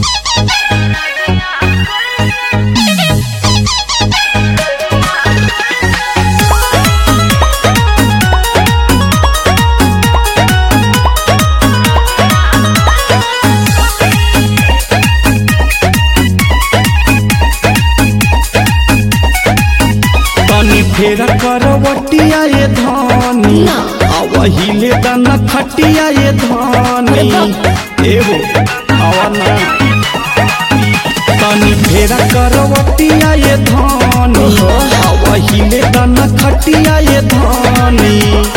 तनी फेरा करवटिया ये धानी ना। आवहिले दाना खटिया ये धानी एहो आवाना तनी फेरा करवटिया ये धानी आवहिले दाना खटिया ये धानी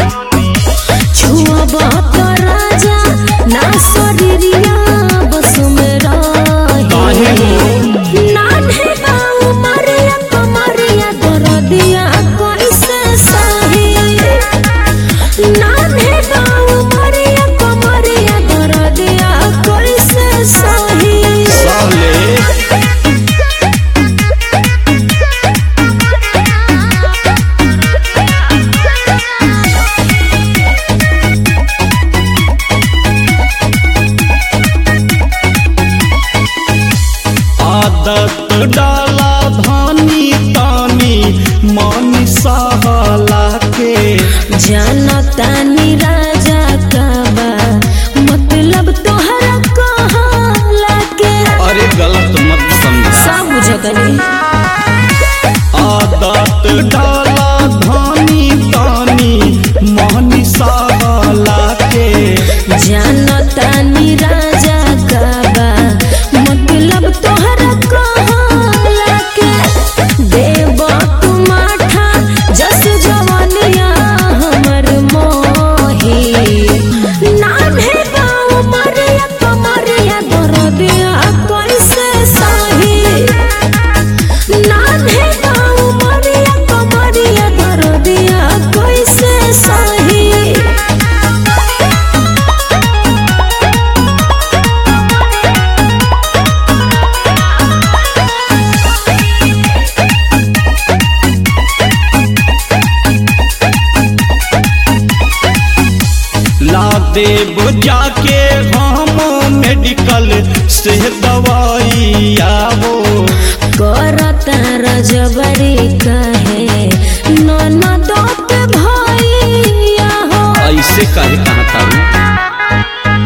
छुआ तो राजा ना शरीरिया बस में काहे हो? नान्हे बाऊ मरिया कमरिया दरदिया कैसे सही नान्हे बाऊ मरिया कमरिया दरदिया कैसे सही साले आदत डाला धानी तानी मन सहला के जानतानी राजा का बा मतलब तोहरा कहला के अरे गलत मत समझ सब बुझतनी आदत डाला धानी तानी मन सहला के जानतानी राजा का बा मतलब तोहरा कहला के देव तू माठा जस जवानिया हमर मोही नान्हे बाऊ मरिया कमरिया दरदिया कैसे सही नान्हे बाऊ मरिया कमरिया दरदिया कैसे सही ला देव जाके हम मेडिकल से दवाई आवो करत रजबरी कहे ननद के भैया हो ऐसे कहे कहाँ था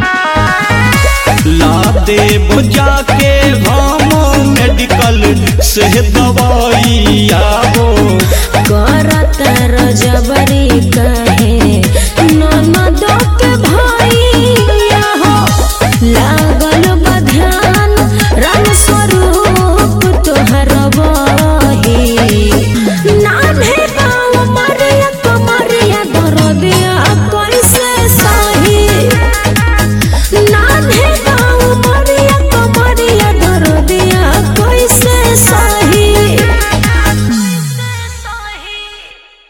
ला देव जाके हम मेडिकल से दवाई आवो करत रजबरी कहे ननद के भैया हो लागल बध्यान राम स्वरूप तोहर बही नान्हे बाऊ मरिया कमरिया दरदिया कैसे